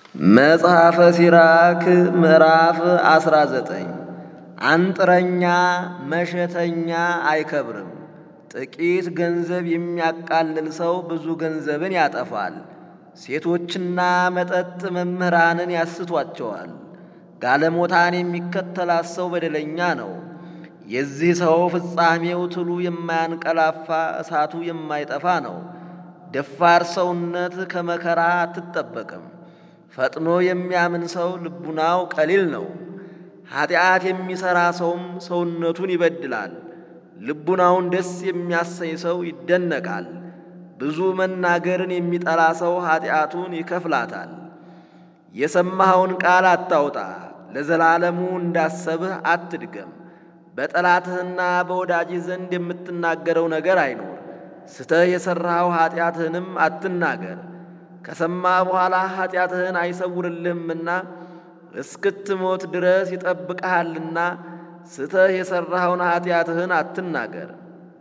መጽሐፈ ሲራክ ምዕራፍ 19 አንጥረኛ መሸተኛ አይከብርም። ጥቂት ገንዘብ የሚያቃልል ሰው ብዙ ገንዘብን ያጠፋል። ሴቶችና መጠጥ መምህራንን ያስቷቸዋል። ጋለሞታን የሚከተላት ሰው በደለኛ ነው። የዚህ ሰው ፍጻሜው ትሉ የማያንቀላፋ እሳቱ የማይጠፋ ነው። ደፋር ሰውነት ከመከራ አትጠበቅም። ፈጥኖ የሚያምን ሰው ልቡናው ቀሊል ነው። ኀጢአት የሚሠራ ሰውም ሰውነቱን ይበድላል። ልቡናውን ደስ የሚያሰኝ ሰው ይደነቃል። ብዙ መናገርን የሚጠላ ሰው ኀጢአቱን ይከፍላታል። የሰማኸውን ቃል አታውጣ፣ ለዘላለሙ እንዳሰብህ አትድገም። በጠላትህና በወዳጅህ ዘንድ የምትናገረው ነገር አይኖር። ስተህ የሠራኸው ኀጢአትህንም አትናገር። ከሰማ በኋላ ኀጢአትህን አይሰውርልህምና እስክትሞት ድረስ ይጠብቅሃልና ስተህ የሠራኸውን ኀጢአትህን አትናገር።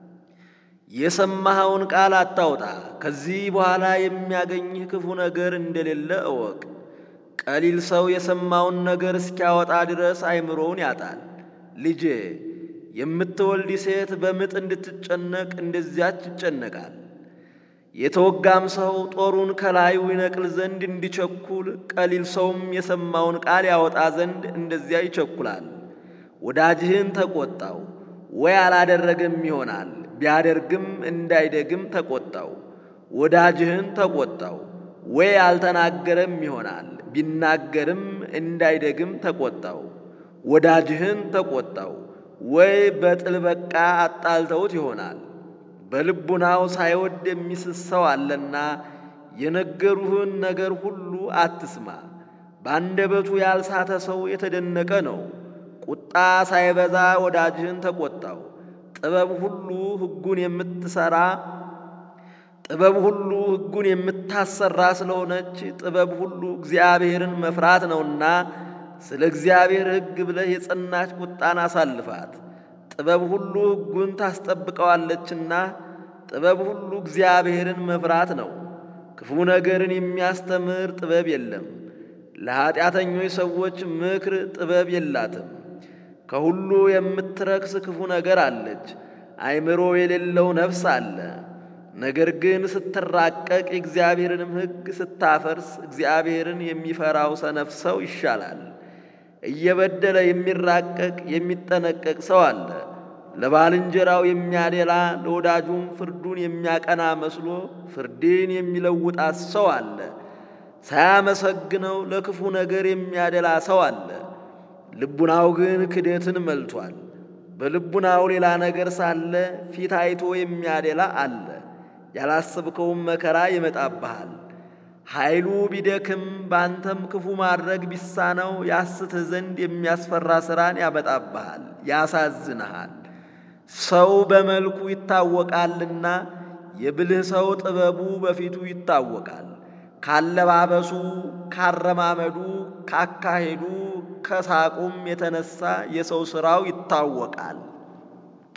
የሰማኸውን ቃል አታውጣ፣ ከዚህ በኋላ የሚያገኝህ ክፉ ነገር እንደሌለ እወቅ። ቀሊል ሰው የሰማውን ነገር እስኪያወጣ ድረስ አይምሮውን ያጣል። ልጄ የምትወልድ ሴት በምጥ እንድትጨነቅ እንደዚያች ይጨነቃል። የተወጋም ሰው ጦሩን ከላዩ ይነቅል ዘንድ እንዲቸኩል፣ ቀሊል ሰውም የሰማውን ቃል ያወጣ ዘንድ እንደዚያ ይቸኩላል። ወዳጅህን ተቆጣው፣ ወይ አላደረገም ይሆናል፣ ቢያደርግም እንዳይደግም ተቆጣው። ወዳጅህን ተቆጣው፣ ወይ አልተናገረም ይሆናል፣ ቢናገርም እንዳይደግም ተቆጣው። ወዳጅህን ተቆጣው፣ ወይ በጥል በቃ አጣልተውት ይሆናል። በልቡናው ሳይወድ የሚስት ሰው አለና የነገሩህን ነገር ሁሉ አትስማ። በአንደበቱ ያልሳተ ሰው የተደነቀ ነው። ቁጣ ሳይበዛ ወዳጅህን ተቆጣው። ጥበብ ሁሉ ሕጉን የምትሰራ ጥበብ ሁሉ ሕጉን የምታሰራ ስለሆነች ጥበብ ሁሉ እግዚአብሔርን መፍራት ነውና ስለ እግዚአብሔር ሕግ ብለህ የጸናች ቁጣን አሳልፋት። ጥበብ ሁሉ ሕጉን ታስጠብቀዋለችና ጥበብ ሁሉ እግዚአብሔርን መፍራት ነው። ክፉ ነገርን የሚያስተምር ጥበብ የለም። ለኀጢአተኞች ሰዎች ምክር ጥበብ የላትም። ከሁሉ የምትረክስ ክፉ ነገር አለች፣ አእምሮ የሌለው ነፍስ አለ። ነገር ግን ስትራቀቅ የእግዚአብሔርንም ሕግ ስታፈርስ እግዚአብሔርን የሚፈራው ሰነፍ ሰው ይሻላል። እየበደለ የሚራቀቅ የሚጠነቀቅ ሰው አለ። ለባልንጀራው የሚያደላ ለወዳጁም ፍርዱን የሚያቀና መስሎ ፍርድን የሚለውጣት ሰው አለ። ሳያመሰግነው ለክፉ ነገር የሚያደላ ሰው አለ። ልቡናው ግን ክደትን መልቷል። በልቡናው ሌላ ነገር ሳለ ፊት አይቶ የሚያደላ አለ። ያላሰብከውም መከራ ይመጣብሃል። ኃይሉ ቢደክም ባንተም ክፉ ማድረግ ቢሳነው ያስትህ ዘንድ የሚያስፈራ ሥራን ያመጣብሃል፣ ያሳዝንሃል። ሰው በመልኩ ይታወቃልና የብልህ ሰው ጥበቡ በፊቱ ይታወቃል። ካለባበሱ፣ ካረማመዱ፣ ካካሄዱ፣ ከሳቁም የተነሳ የሰው ሥራው ይታወቃል።